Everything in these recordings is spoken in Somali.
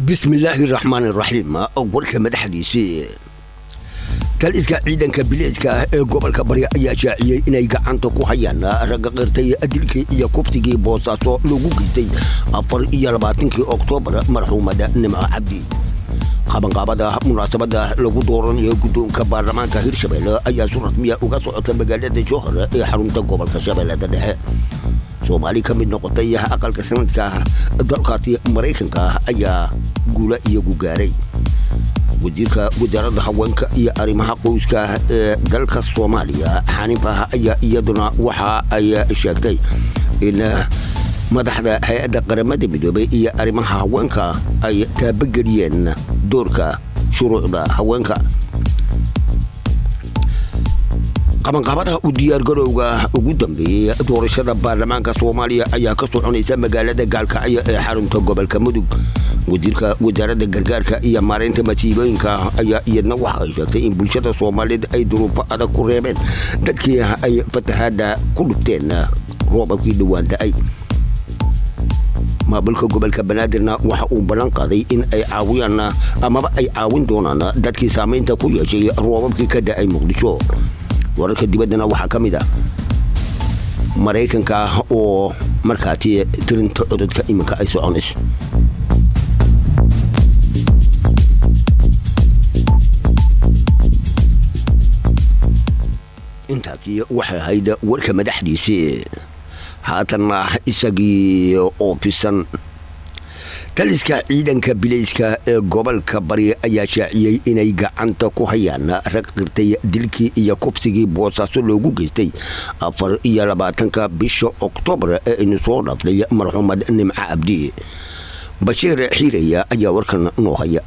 bismillaahi raxmaan raxiim warka madaxdiisii taliska ciidanka biliiska ah ee gobolka bari ayaa shaaciyey inay gacanta ku hayaan ragga qirtay dilkii iyo kuftigii boosaaso lagu geystay afar iyo labaatankii oktoobar marxuumada nimco cabdi qabanqaabada munaasabada lagu dooranayo guddoonka baarlamaanka hirshabelle ayaa si rasmiya uga socota magaalada jowhar ee xarunta gobolka shabeellada dhexe soomaali ka mid noqotay aqalka sanadka dalkaasi maraykanka ayaa guula iyagu gaaray wasiirka wasaaradda haweenka iyo arrimaha qoyska ee dalka soomaaliya xaniifah ayaa iyaduna waxa ay sheegtay in madaxda hay-adda qaramada midoobay iyo arrimaha haweenka ay taabageliyeen doorka shuruucda haweenka qabanqaabadaha u diyaargarowga ugu dambeeyey doorashada baarlamaanka soomaaliya ayaa ka soconaysa magaalada gaalkacyo ee xarunta gobolka mudug wasiirka wasaaradda gargaarka iyo maaraynta masiibooyinka ayaa iyadna waxa ay sheegtay in bulshada soomaaliyeed ay duruufo adag ku reebeen dadkii ay fatahaada ku dhufteen roobabkii dhowaan da'ay maamulka gobolka banaadirna waxa uu ballan qaaday in ay caawiyaan amaba ay caawin doonaan dadkii saamaynta ku yeeshay roobabkii ka da'ay muqdisho wararka dibaddana waxaa ka mid ah maraykanka oo markaati tirinta cododka iminka ay soconayso intaasi waxay ahayd warka madaxdiisii haatanna isagii oo fisan taliska ciidanka bilayska ee gobolka bari ayaa shaaciyey inay gacanta ku hayaan rag qirtay dilkii iyo kufsigii boosaaso loogu geystay afar iyo labaatanka bisha oktoobar ee aynu soo dhaaftay marxuumad nimco cabdi bashiir xiiraya ayaa warkan noo haya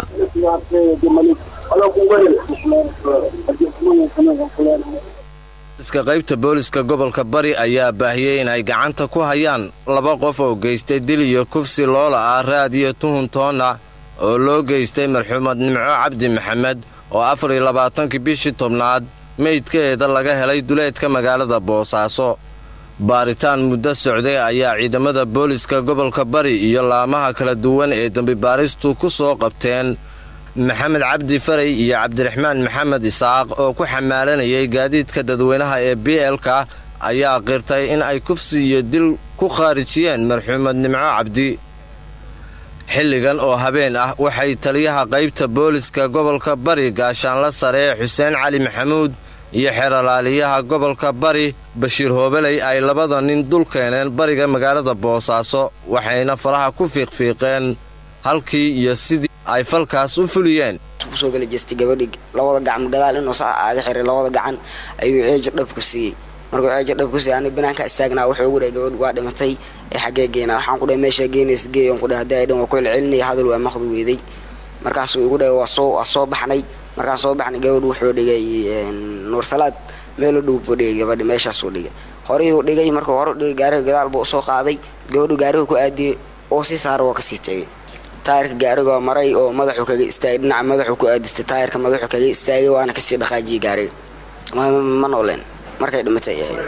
iska qaybta booliska gobolka bari ayaa baahiyey inay gacanta ku hayaan laba qof oo geystay dil iyo kufsi loola ah raadiyo tuhun toonna oo loo geystay marxuumad nimco cabdi maxamed oo afar iyo labaatankii bishii tobnaad meydkeeda laga helay duleedka magaalada boosaaso baaritaan muddo socday ayaa ciidamada booliska gobolka bari iyo laamaha kala duwan ee dembibaaristu ku soo qabteen maxamed cabdi faray iyo cabdiraxmaan maxamed isaaq oo ku xamaalanayay gaadiidka dadweynaha ee b l-ka ayaa qirtay in ay kufsi iyo dil ku khaarijiyeen marxuumad nimco cabdi xilligan oo habeen ah waxay taliyaha qaybta booliska gobolka bari gaashaanla sare xuseen cali maxamuud iyo xeeralaaliyaha gobolka bari bashiir hoobeley ay labada nin dul keeneen bariga magaalada boosaaso waxayna faraha ku fiiqfiiqeen halkii iyo sidii ay falkaas u fuliyeen kusoo gala jeestay gabadhii labada gacan gadaal inuu saa aaga xiray labada gacan ayuu ceeja dhab ku siiyey markuu ceeja dhab ku siiyey ani banaanka istaagnaa wuxuu ugu dhahay gabadh waa dhimatay ee xaggee geynaa waxaan ku dhahay meeshaa geynaysa geey on ku dhahay haddii ay dhan waa ku celcelinaya hadal waa maqdi weeday markaasuu igu dhahay waa soo waa soo baxnay markaan soo baxnay gabadh wuxuu dhigay nuursalaad meelu dhow buu dhigay gabadhi meeshaasuu dhigay horihuu dhigay markuu hore dhigay gaariga gadaal buu usoo qaaday gabadhu gaariga ku aadiyey oo si saara waa kasii tegay taayirka gaarigoo maray oo madaxuu kaga istaagay dhinaca madaxuu ku aadistay taayirka madaxuu kaga istaagay waana kasii dhaqaajiyey gaariga ma nooleen markay dhimatay ahayd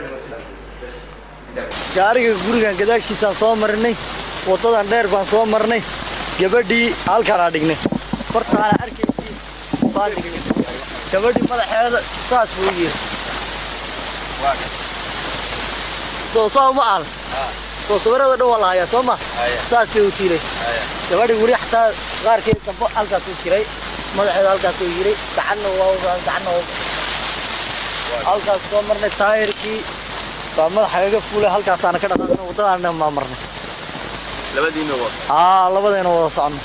gaariga gurigan gadaashiisaan soo marnay waddadan dheer baan soo marnay gabadhii halkaanaa dhignay hortaana arkaysii baan dhignay gabadhii madaxeeda saas buu yiri soo soo ma aan soo sawirada dhan waa la hayaa soo ma saas bay u tiiray gabadhi weli xataa qaarkeed dambo halkaasuu jiray madaxeeda halkaasuu yiray gacanna waa gacanna halkaas soo marnay taayirkii baa madaxa kaga fuulay halkaasaana ka dhaqaaqnay waddadaana maa marnay labadiina wad aa labadeena wada soconno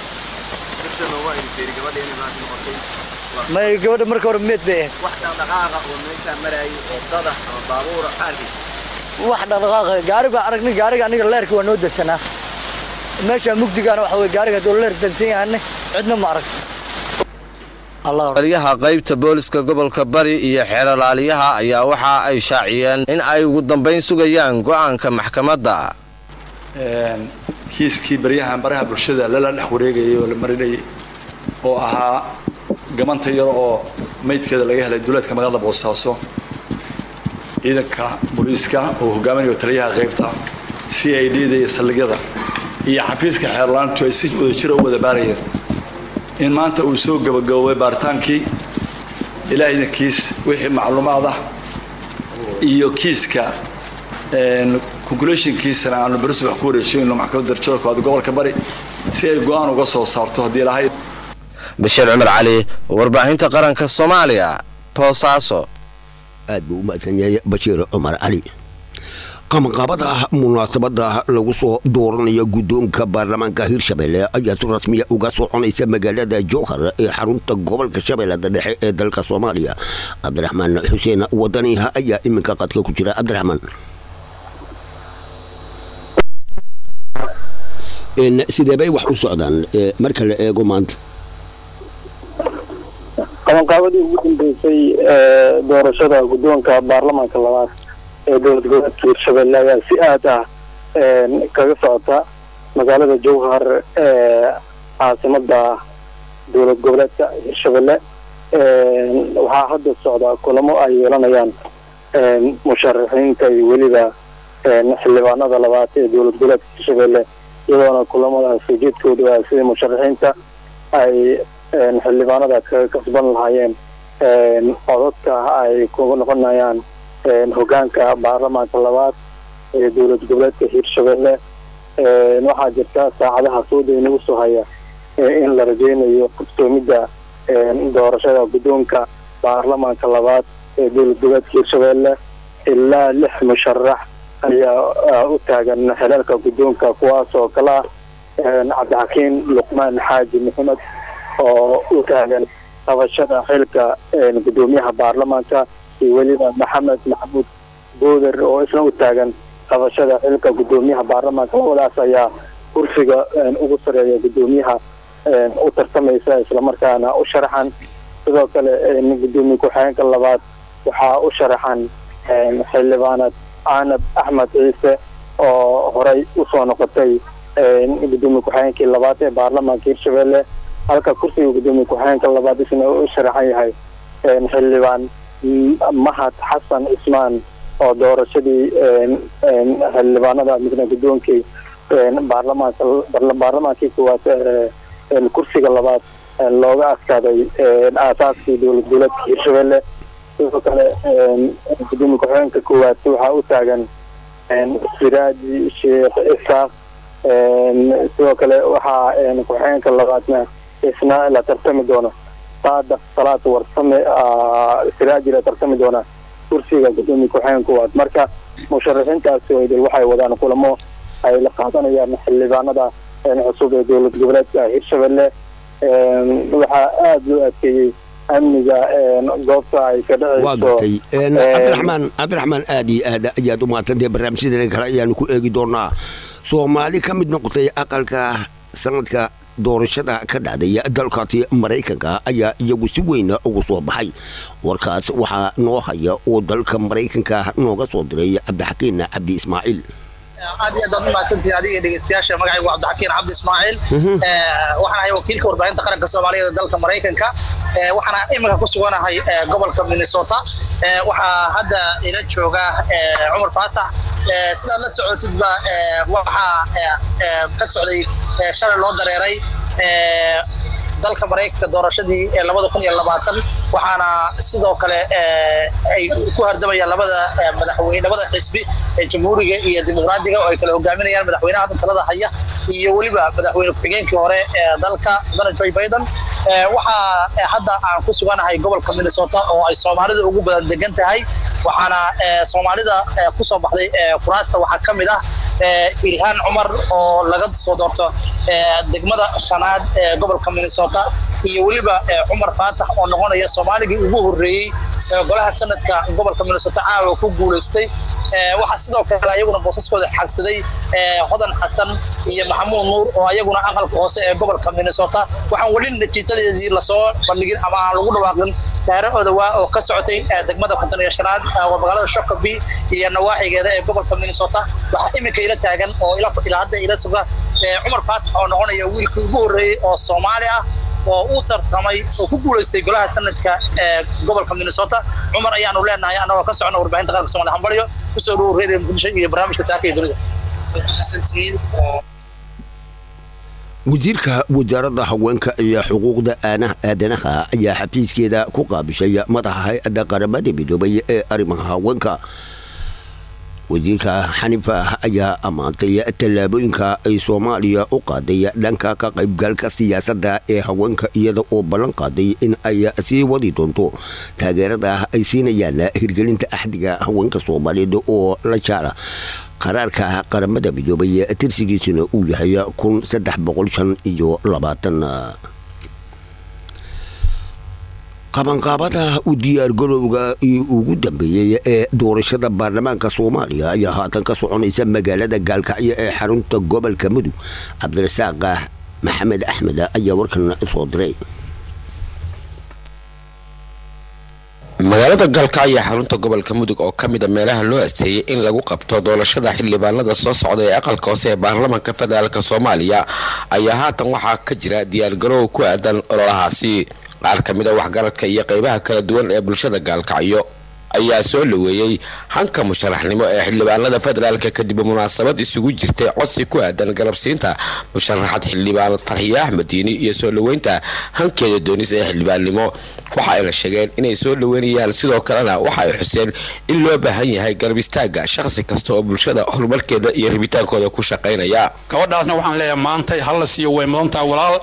may gabadha marka hore meed bay ahayd wax dhaqdhaqaaqa oo meeshaa marayay oo dada ama baabuura qaarkii wax dhaqdhaqaaqa gaari baa aragnay gaariga aniga leerka waa noo dansanaa meesha mugdigaana waxa weye gaariga hadduu leer dansan yahanay cidna ma aragto taliyaha qaybta booliska gobolka bari iyo xeeralaaliyaha ayaa waxa ay shaaciyeen in ay ugu dambayn sugayaan go'aanka maxkamadda kiiskii baryahan baraha bulshada lala dhex wareegayay oo la marinayay oo ahaa gamanta yar oo maydkeeda laga helay duleedka magaalada boosaaso ciidanka booliiska oo hogaaminayo taliyaha qaybta c i d da iyo saldhigyada iyo xafiiska xeerlaantu ay si wada jira u wada baarayeen in maanta uu soo gabagaboobay baaritaankii ilaahayna kiis wixii macluumaad ah iyo kiiska conculationkiisana aanu beris wax ku wareejinayno maxkamadda darajada koowaad gobolka bari si ay go-aan uga soo saarto haddii lahayd bashiir cumar cali warbaahinta qaranka soomaaliya boosaaso aad buu u mahadsan yahay bashiir cumar cali qabanqaabada munaasabada lagu soo dooranayo guddoonka baarlamaanka hirshabelle ayaa si rasmiya uga soconaysa magaalada jowhar ee xarunta gobolka shabeellada dhexe ee dalka soomaaliya cabdiraxmaan xuseen wadaniha ayaa iminka qadka ku jira cabdiraxmaan sidee bay wax u socdaan marka la eego maanta qabanqaabadii ugu dambeysay doorashada guddoonka baarlamaanka labaad ee dowlad goboleedka hirshabelle ayaa si aad ah kaga socota magaalada jowhar ee caasimada dowlad goboleedka hirshabelle waxaa hadda socda kulamo ay yeelanayaan musharaxiinta iyo weliba xildhibaanada labaad ee dowlad goboleedka hirshabelle iyadoona kulamadaas ujeedkoodu ah sidii musharaxiinta ay xildhibaanada kaga kasban lahaayeen codadka ay kuga noqonayaan hogaanka baarlamaanka labaad ee dowlad goboleedka hirshabelle waxaa jirta saacadaha sooda inagu soo haya in la rajeynayo qabsoomidda doorashada guddoonka baarlamaanka labaad ee dowlad goboleedka hirshabelle ilaa lix musharax ayaa u taagan xelalka guddoonka kuwaas oo kala ah cabdixakiin luqmaan xaaji maxamed oo u taagan qabashada xilka guddoomiyaha baarlamaanka iyo weliba maxamed maxamuud booder oo isna u taagan qabashada xilka guddoomiyaha baarlamaanka labadaas ayaa kursiga ugu sareeya guddoomiyaha u tartamaysa islamarkaana u sharaxan sidoo kale guddoomiye ku-xigeenka labaad waxaa u sharaxan xildhibaanad aanab axmed ciise oo horey usoo noqotay guddoomiye ku-xigeenkii labaad ee baarlamaanka hirshabelle halka kursiga guddoomiye ku-xigeenka labaad isna u sharaxan yahay xildhibaan mahad xasan cismaan oo doorashadii xildhibaanada midna guddoonkii baarlamaanka baarlamaankii koowaad kursiga labaad looga adkaaday aasaaskii dowlad goboleedka hirshabelle sidoo kale guddoomiye ku-xigeenka koowaad waxaa u taagan siraaji sheekh isaaq sidoo kale waxaa ku-xigeenka labaadna isna la tartami doono saadaq salaad warsame siraaji la tartami doona kursiga guddoomiye ku-xigeenka koowaad marka musharaxiintaasi idil waxay wadaan kulamo ay la qaadanayaan xildhibaanada cusub ee dowlad goboleedka hirshabelle waxaa aada loo adkeeyey amniga goobta ay ka waa gartay cabdiraxmaan cabdiraxmaan aad iyo aad ayaad u mahadsantahay barnaamijyadeena kale ayaanu ku eegi doonaa soomaali ka mid noqotay aqalka sanadka doorashada ka dhacday dalkaasi maraykanka ayaa iyagu si weyn ugu soo baxay warkaas waxaa noo haya oo dalka maraykanka nooga soo diray cabdixakiin cabdi ismaaciil aad iyo aad baad umahadsantihin adiga dhegeystayaasha magacaygu cabdixakiin cabdi ismaaciil waxaan ahay wakiilka warbaahinta qaranka soomaaliyeed ee dalka maraykanka waxaana iminka ku suganahay gobolka minnesota waxaa hadda ila jooga cumar faatax sidaad la socotidba waxaa ka socday shalay loo dareeray dalka maraykanka doorashadii labada kun iyo labaatan waxaana sidoo kale ay ku hardamayaan labada madaxweyne labada xisbi ee jamhuuriga iyo dimuqraadiga oo ay kala hogaaminayaan madaxweynaha hadda talada haya iyo weliba madaxweyne ku-xigeenkii hore ee dalka donald joe biden waxaa hadda aan ku suganahay gobolka minnesota oo ay soomaalida ugu badan degan tahay waxaana soomaalida kusoo baxday kuraasta waxaa ka mid ah ilhaan cumar oo laga soo doorto degmada shanaad ee gobolka minnesota iyo weliba cumar faatax oo noqonaya soomaaligii ugu horreeyey golaha sanadka gobolka minnesota caawa ku guulaystay waxaa sidoo kale ayaguna boosaskooda xagsaday hodan xasan iyo maxamuud nuur oo ayaguna aqalka hoose ee gobolka minnesota waxaan weli natiijadeedii lasoo bandhigin ama aan lagu dhawaaqin saare odawaa oo ka socotay degmada konton iyo shanaad waa magaalada shokaby iyo nawaaxigeeda ee gobolka minnesota waxaa iminka ila taagan oo ilaa hadda ila suga cumar faatax oo noqonaya wiilkii ugu horreeyey oo soomaali ah oo u tartamay oo ku guulaystay golaha sanadka ee gobolka minnesota cumar ayaanu leenahay annagoo ka socona warbaahinta qaranka somalia hambalyo kusoo dhawo reer muqdisho iyo barnaamijka saaka iyo dunida wasiirka wasaaradda haweenka iyo xuquuqda aadanaha ayaa xafiiskeeda ku qaabishay madaxa hay-adda qaramada midoobay ee arrimaha haweenka wasiirka xanifa ayaa ammaantay tallaabooyinka ay soomaaliya u qaaday dhanka ka qaybgalka siyaasadda ee haweenka iyada oo ballan qaaday in ay sii wadi doonto taageerada ay siinayaan hirgelinta axdiga haweenka soomaaliyeed oo la jaala qaraarka qaramada midoobay tirsigiisuna uu yahay kun saddex boqol shan iyo labaatan qabanqaabada u diyaargarowga ugu dambeeyey ee doorashada baarlamaanka soomaaliya ayaa haatan ka soconaysa magaalada gaalkacyo ee xarunta gobolka mudug cabdirasaaq maxamed axmed ayaa warkan soo diray magaalada gaalkacyo ee xarunta gobolka mudug oo ka mida meelaha loo asteeyey in lagu qabto doorashada xildhibaanada soo socda ee aqalka hoose ee baarlamaanka federaalk soomaaliya ayaa haatan waxaa ka jira diyaargarow ku aadan ololahaasi qaar ka mid a waxgaradka iyo qaybaha kala duwan ee bulshada gaalkacyo ayaa soo dhaweeyey hanka musharaxnimo ee xildhibaanada federaalk kadib munaasabad isugu jirtay codsi ku aadan garabsiinta musharaxad xildhibaanad farxiye axmed diini iyo soo dhaweynta hankeeda doonis ee xildhibaannimo waxa ayna sheegeen inay soo dhaweynayaan sidoo kalena waxa ay xuseen in loo baahan yahay garab istaaga shaqsi kasta oo bulshada horumarkeeda iyo rabitaankooda ku shaqaynaya gabadhaasna waxaan leeyahay maantay hala siiyo way mudantaha walaal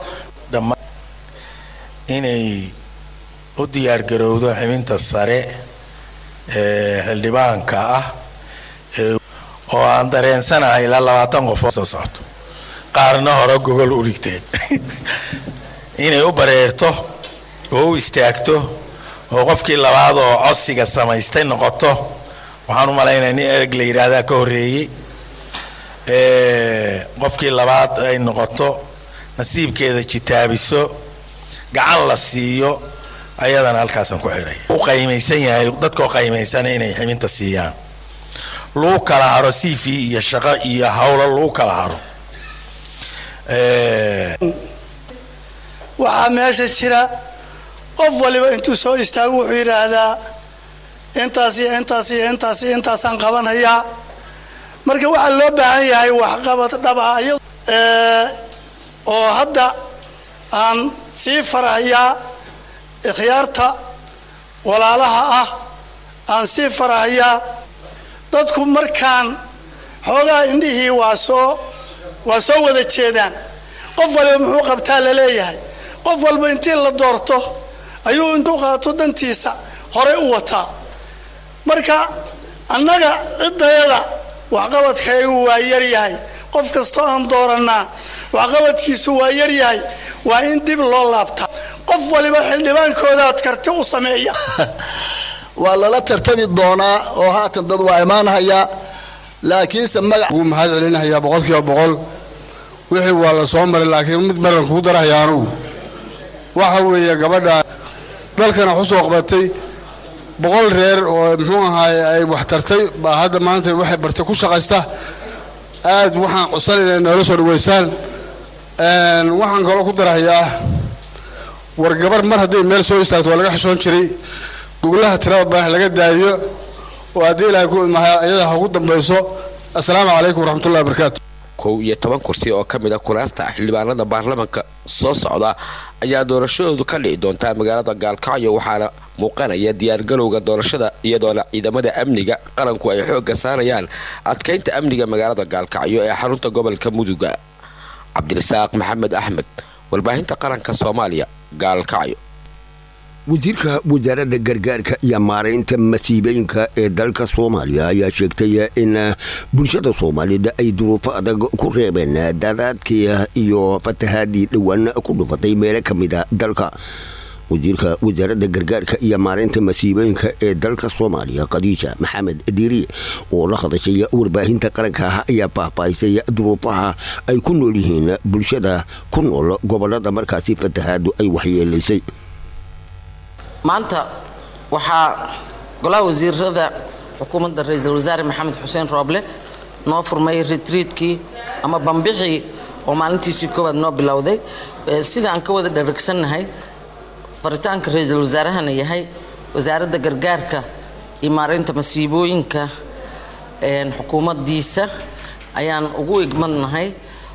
inay u diyaargarowdo xibinta sare ee xildhibaanka ah oo aan dareensanahay ilaa labaatan qof oo soo socto qaarna hore gogol u dhigteen inay u bareerto oo u istaagto oo qofkii labaad oo codsiga samaystay noqoto waxaan u malaynaya nin ereg la yidhaahdaa ka horreeyey qofkii labaad ay noqoto nasiibkeeda jitaabiso gacan la siiyo ayadana halkaasaan ku xiray u qaymaysan yahay dadkoo qaymaysana inay ximinta siiyaan lagu kala haro c v iyo shaqo iyo howlo lagu kala haro waxaa meesha jira qof waliba intuu soo istaago wuxuu yidhaahdaa intaas iyo intaas iyo intaas iyo intaasaan qabanhayaa marka waxaa loo baahan yahay waxqabad dhab ah oo hadda aan sii farahayaa ikhyaarta walaalaha ah aan sii farahayaa dadku markaan xoogaa indhihii waa soo waa soo wada jeedaan qof waliba muxuu qabtaa laleeyahay qof walba intii la doorto ayuu intuu qaato dantiisa horey u wataa marka annaga ciddayada waxqabadkaygu waa yaryahay qof kastoo aan doorannaa waxqabadkiisu waa yaryahay waa in dib loo laabtaa qof waliba xildhibaankoodaad karti u sameeya waa lala tartami doonaa oo haatan dad waa imaanhayaa laakiinse magac ugu mahad celinahayaa boqolkiiba boqol wixii waa la soo maray laakiin mid baran kugu darahaya anugu waxa weeye gabadha dalkana xusoo qabatay boqol reer oo muxuu ahaay ay wax tartay baa hadda maanta waxay bartay ku shaqaysta aad waxaan codsan inay noola soo dhaweysaan waxaan kaloo ku darahayaa war gabar mar hadday meel soo istaagto waa laga xishoon jiray goglaha tirada badan laga daayo oo haddii ilaahay ku imaha iyada ha ugu dambayso assalaamu calaykum waraxmatullahi wabarakaatu kow iyo toban kursi oo ka mid a kuraasta xildhibaanada baarlamaanka soo socda ayaa doorashadoodu ka dhici doontaa magaalada gaalkacyo waxaana muuqanaya diyaargalowga doorashada iyadoona ciidamada amniga qaranku ay xoogga saarayaan adkaynta amniga magaalada gaalkacyo ee xarunta gobolka muduga cabdirasaaq maxamed axmed warbaahinta qaranka soomaaliya gaalkacyo wasiirka wasaaradda gargaarka iyo maaraynta masiibooyinka ee dalka soomaaliya ayaa sheegtay in bulshada soomaaliyeed ay duruufo adag ku reebeen daadaadkii iyo fatahaadii dhowaan ku dhufatay meelo ka mida dalka wasiirka wasaaradda gargaarka iyo maaraynta masiibooyinka ee dalka soomaaliya khadiija maxamed diiri oo la hadashay warbaahinta qaranka ayaa faahfaahisay duruufaha ay ku nool yihiin bulshada ku nool gobolada markaasi fatahaadu ay waxyeelaysay maanta waxaa golaha wasiirada xukuumadda ra-iisul wasaare maxamed xuseen rooble noo furmay retriitkii ama bambixii oo maalintiisii koowaad noo bilowday sida aan ka wada dharagsannahay faritaanka ra-iisul wasaarahana yahay wasaaradda gargaarka iyo maaraynta masiibooyinka xukuumaddiisa ayaan ugu igmadnahay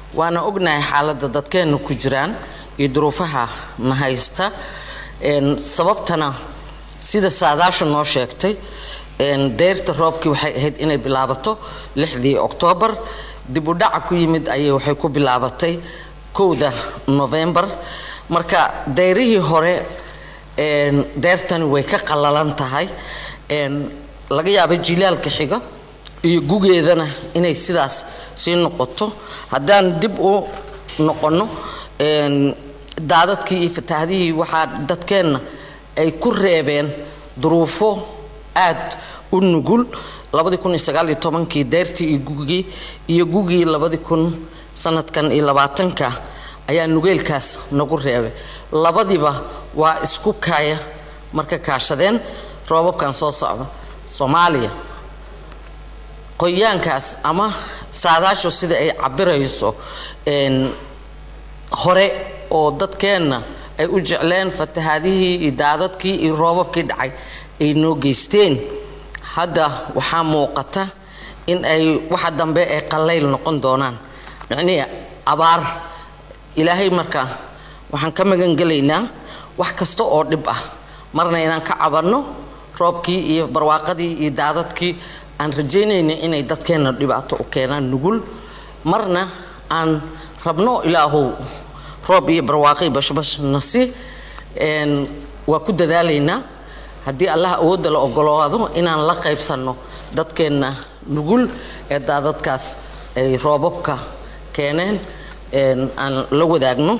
waana ognahay xaaladda dadkeenna ku jiraan iyo duruufaha na haysta Een, sababtana sida saadaasha noo sheegtay een, deyrta roobkii waxay ahayd inay bilaabato lixdii oktoobar dib u dhaca ku yimid ayay waxay ku bilaabatay kowda novembar marka deyrihii hore een, deyrtani way ka qallalan tahay een, laga yaabo jilaalka xiga iyo gugeedana inay sidaas sii noqoto haddaan dib u noqonno een, daadadkii iyo fatahaadihii waxaa dadkeenna ay ku reebeen duruufo aad u nugul labadii kun iyo sagaal iyo tobankii deyrtii iyo gugii iyo gugii labadii kun sanadkan iyo labaatanka ayaa nugeelkaas nagu reebay labadiba waa isku kaaya marka kaashadeen roobabkan soo socda soomaaliya qoyaankaas ama saadaashu sida ay cabirayso een, hore oo dadkeenna ay u jecleen fatahaadihii iyo daadadkii iyo roobabkii dhacay ay noo geysteen hadda waxaa muuqata in ay waxa dambe ay qallayl noqon doonaan micnihii abaar ilaahay marka waxaan ka magan gelaynaa wax kasta oo dhib ah marna inaan ka cabanno roobkii iyo barwaaqadii iyo daadadkii aan rajaynayna inay dadkeenna dhibaato u keenaan nugul marna aan rabno ilaahow roob iyo barwaaqi bashbash nasi een, waa ku dadaalaynaa haddii allah awoodda la ogolaado inaan la qaybsanno dadkeenna nugul ee daadadkaas ay roobabka keeneen een, aan la wadaagno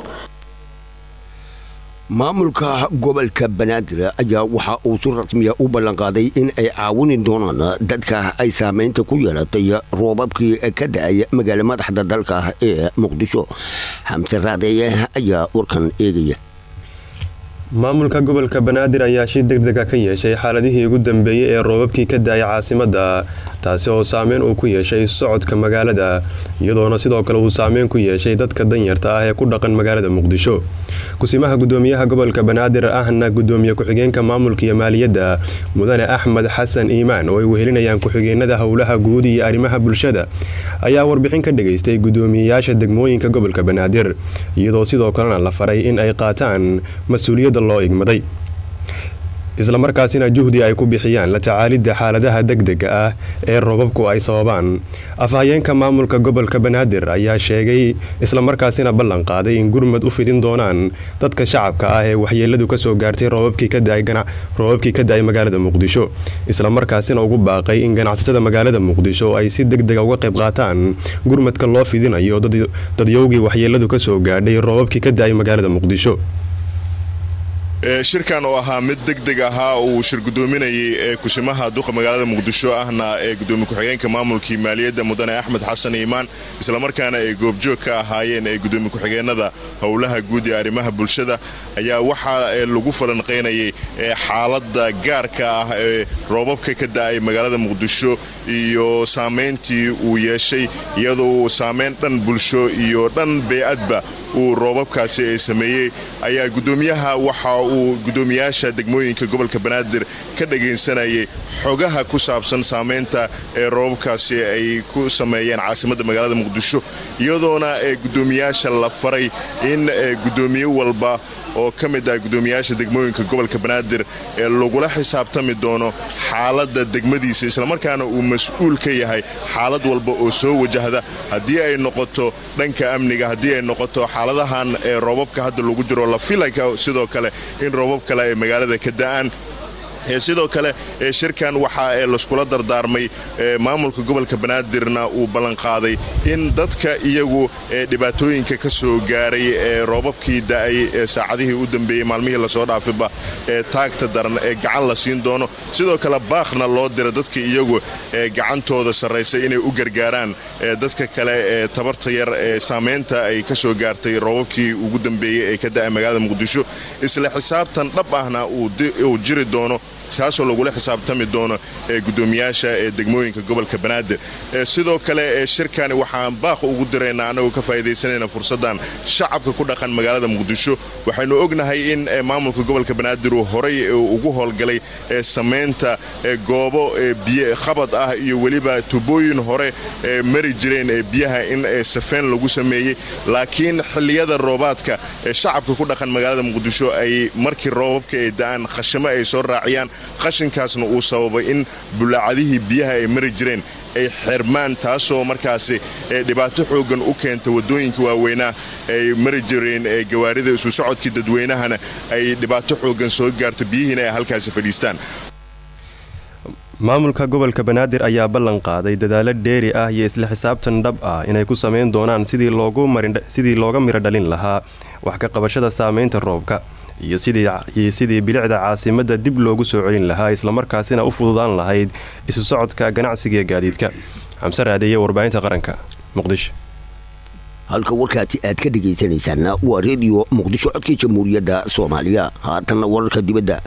maamulka gobolka banaadir ayaa waxa uu si rasmiya u ballanqaaday in ay caawini doonaan dadka ay saameynta ku yeelatay roobabkii ka da-ay magaala madaxda dalka ee muqdisho xamse raadeeye ayaa warkan eegaya maamulka gobolka banaadir ayaa shir degdega ka yeeshay xaaladihii ugu dambeeyey ee roobabkii ka da-ay caasimadda taasi oo saameyn uu ku yeeshay socodka magaalada iyadoona sidoo kale uu saameyn ku yeeshay dadka danyarta ah ee ku dhaqan magaalada muqdisho kusimaha gudoomiyaha gobolka banaadir ahna gudoomiye ku-xigeenka maamulka iyo maaliyadda mudane axmed xasan iimaan oo ay wehelinayaan ku-xigeenada howlaha guud iyo arrimaha bulshada ayaa warbixin ka dhageystay gudoomiyeyaasha degmooyinka gobolka banaadir iyadoo sidoo kalena la faray in ay qaataan mas-uuliyadda loo igmaday islamarkaasina juhdi ay ku bixiyaan la tacaalidda xaaladaha degdega ah ee roobabku ay sababaan afhayeenka maamulka gobolka banaadir ayaa sheegay islamarkaasina ballan qaaday in gurmad u fidin doonaan dadka shacabka ah ee waxyeeladu kasoo gaartay roobabkii ka da-ay magaalada muqdisho islamarkaasina ugu baaqay in ganacsatada magaalada muqdisho ay si degdega uga qayb qaataan gurmadka loo fidinayo dadyowgii waxyeeladu kasoo gaadhay roobabkii ka da-ay magaalada muqdisho shirkan oo ahaa mid degdeg ahaa uu shir gudoominayay ee kushimaha duqa magaalada muqdisho ahna ee gudoomiye ku-xigeenka maamulkii maaliyadda mudane axmed xasan iimaan islamarkaana ay goobjoog ka ahaayeen ee gudoomiye ku-xigeenada howlaha guud ee arrimaha bulshada ayaa waxaa lagu falanqaynayay xaaladda gaarka ah ee roobabka ka da-ay magaalada muqdisho iyo saamayntii uu yeeshay iyadoo saamayn dhan bulsho iyo dhan bee-adba uu roobabkaasi ay sameeyey ayaa gudoomiyaha waxa uu gudoomiyaasha degmooyinka gobolka banaadir ka dhagaysanayay xogaha ku saabsan saamaynta ee roobabkaasi ay ku sameeyeen caasimadda magaalada muqdisho iyadoona ee gudoomiyaasha la faray in gudoomiye walba oo ka mid ah gudoomiyaasha degmooyinka gobolka banaadir ee lagula xisaabtami doono xaaladda degmadiisa islamarkaana uu mas-uul ka yahay xaalad walba oo soo wajahda haddii ay noqoto dhanka amniga haddii ay noqoto xaaladahan ee roobabka hadda lagu jiro la filaka sidoo kale in roobab kale ay magaalada ka da'aan sidoo kale shirkan waxaa laskula dardaarmay maamulka gobolka banaadirna uu ballanqaaday in dadka iyagu dhibaatooyinka ka soo gaaray ee roobabkii da'ay ee saacadihii u dambeeyey maalmihii lasoo dhaafiba ee taagta daran ee gacan la siin doono sidoo kale baaqna loo dira dadka iyagu gacantooda sarraysa inay u gargaaraan dadka kale ee tabarta yar ee saamaynta ay ka soo gaartay roobabkii ugu dambeeyey ee ka da'ay magaalada muqdisho isla xisaabtan dhab ahna uu jiri doono kaasoo lagula xisaabtami doono gudoomiyaasha ee degmooyinka gobolka banaadir sidoo kale shirkani waxaan baaq ugu diraynaa annagoo ka faa'iidaysanayna fursaddan shacabka ku dhaqan magaalada muqdisho waxaynu ognahay in maamulka gobolka banaadir uu horay ugu howlgalay samaynta goobo biyo khabad ah iyo weliba tubooyin hore mari jireen biyaha in safeen lagu sameeyey laakiin xilliyada roobaadka shacabka ku dhaqan magaalada muqdisho ay markii roobabka ay da'aan khashamo ay soo raaciyaan qashinkaasna uu sababay in bulaacadihii biyaha ay mari jireen ay xirmaan taasoo markaasi dhibaato xooggan u keenta waddooyinka waaweynaa ay mari jireen gawaarida isu socodkii dadweynahana ay dhibaato xooggan soo gaarto biyihiina ay halkaasi fadhiistaan maamulka gobolka banaadir ayaa ballan qaaday dadaalo dheeri ah iyo isla xisaabtan dhab ah inay ku samayn doonaan sidii looga miro dhalin lahaa wax ka qabashada saamaynta roobka iyo sidii bilicda caasimadda dib loogu soo celin lahaa islamarkaasina u fududaan lahayd isu socodka ganacsiga ee gaadiidka xamse raadeeye warbaahinta qaranka muqdisho halka warkaasi aad ka dhegaysanaysaana waa rediyo muqdisho codkii jamhuuriyadda soomaaliya haatanna wararka dibadda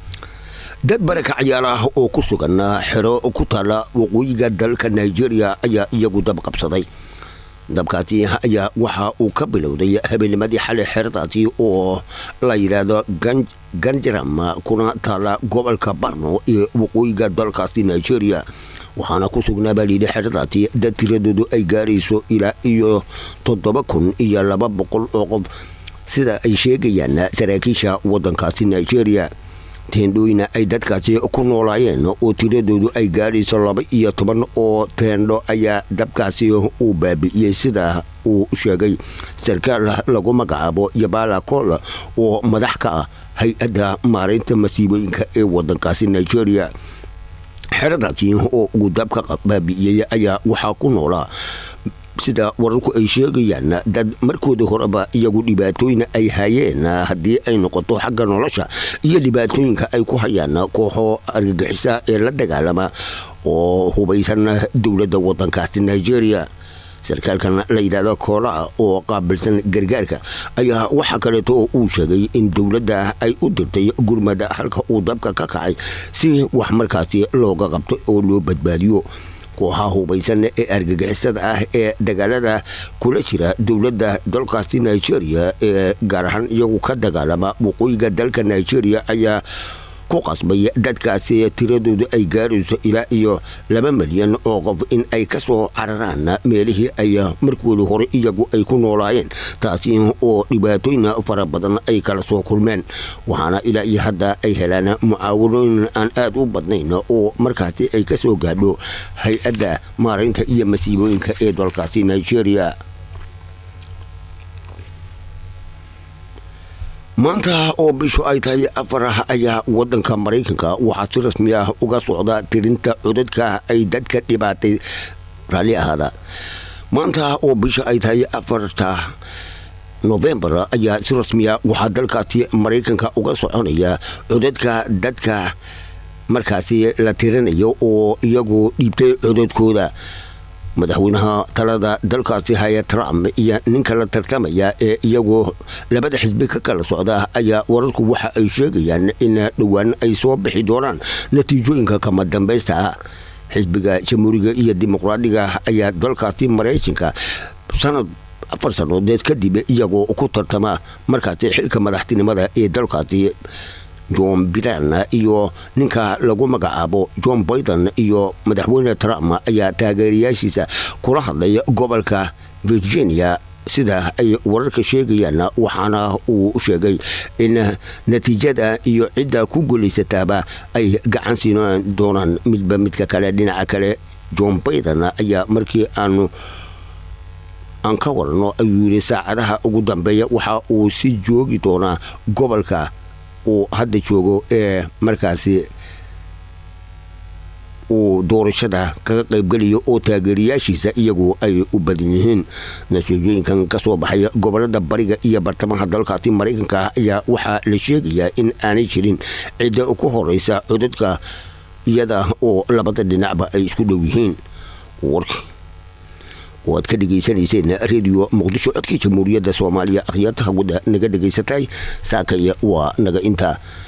dad barakacyaal ah oo ku sugan xero ku taala waqooyiga dalka nigeria ayaa iyagu dab qabsaday dabkaasi ayaa waxa uu ka bilowday habeennimadii xalay xeradaasi oo la yidhaahdo ganjaram kuna taala gobolka barno ee waqooyiga dalkaasi nigeria waxaana ku sugnaa baa layidhi xeradaasi dad tiradoodu ay gaarayso ilaa iyo toddoba kun iyo laba boqol oo qof sida ay sheegayaan saraakiisha waddankaasi nigeria teendhooyina ay dadkaasi ku noolaayeen oo tiradoodu ay gaadhayso laba iyo toban oo teendho ayaa dabkaasi uu baabi'iyey sida uu sheegay sarkaal lagu magacaabo yabala kool oo madax ka ah hay-adda maaraynta masiibooyinka ee waddankaasi nigeria xeradaasi oo uu dabka baabi'iyey ayaa waxaa ku noolaa sida wararku ay sheegayaan dad markooda horeba iyagu dhibaatooyin ay hayeen haddii ay noqoto xagga nolosha iyo dhibaatooyinka ay ku hayaan kooxo argagixisa ee la dagaalama oo hubaysan dowladda waddankaasi nigeria sarkaalkan la yidhaahdo koolaa oo qaabilsan gargaarka ayaa waxaa kaleeto oo uu sheegay in dowladda ay u dirtay gurmada halka uu dabka ka kacay si wax markaasi looga qabto oo loo badbaadiyo kooxaha hubaysan ee argagixisada ah ee dagaalada kula jira dowladda dalkaasi nigeria ee gaar ahaan iyagu ka dagaalama waqooyiga dalka nigeria ayaa ku qasbay dadkaasi tiradoodu ay gaarayso ilaa iyo laba milyan oo qof in ay ka soo cararaan meelihii ay markooda hore iyagu ay ku noolaayeen taasi oo dhibaatooyin fara badan ay kala soo kulmeen waxaana ilaa iyo hadda ay helaan mucaawanooyin aan aad u badnayn oo markaasi ay ka soo gaadho hay-adda maaraynta iyo masiibooyinka ee dalkaasi nigeria maanta oo bishu ay tahay afar ah ayaa wadanka maraykanka waxaa si rasmi ah uga socda tirinta codadka ay dadka dhibaatay raalli ahaada maanta oo bisha ay tahay afarta novembar ayaa si rasmiya waxaa dalkaasi maraykanka uga soconaya codadka dadka markaasi la tirinayo oo iyagu dhiibtay codadkooda madaxweynaha talada dalkaasi haya trump iyo ninka la tartamaya ee iyagu labada xisbi ka kala socda ayaa wararku waxa ay sheegayaan in dhowaan ay soo bixi doonaan natiijooyinka kama dambaysta ah xisbiga jamhuuriga iyo dimuqraadiga ayaa dalkaasi maraykanka sanad afar sannadood kadib iyagoo ku tartama markaasi xilka madaxtinimada ee dalkaasi john bilan iyo ninka lagu magacaabo john biden iyo madaxweyne trump ayaa taageerayaashiisa kula hadlay gobolka virginia sida ay wararka sheegayaan waxaana uu sheegay in natiijada iyo cidda ku guulaysataaba ay gacan siin doonaan midba midka kale dhinaca kale john biden ayaa markii aanu aan ka warano ayuu yidhi saacadaha ugu dambeeya waxa uu si joogi doonaa gobolka uu hadda joogo ee markaasi uu doorashada kaga qaybgelayo oo taageerayaashiisa iyagu ay u badan yihiin natiijooyinkan kasoo baxaya gobolada bariga iyo bartamaha dalkaasi maraykanka ayaa waxaa la sheegayaa in aanay jirin cidda ku horeysa codadka iyada oo labada dhinacba ay isku dhow yihiin warki oo aad ka dhegaysanayseen rediyo muqdisho codkii jamhuuriyadda soomaaliya akhyaarta hawada naga dhegaysatay saakaya waa naga intaa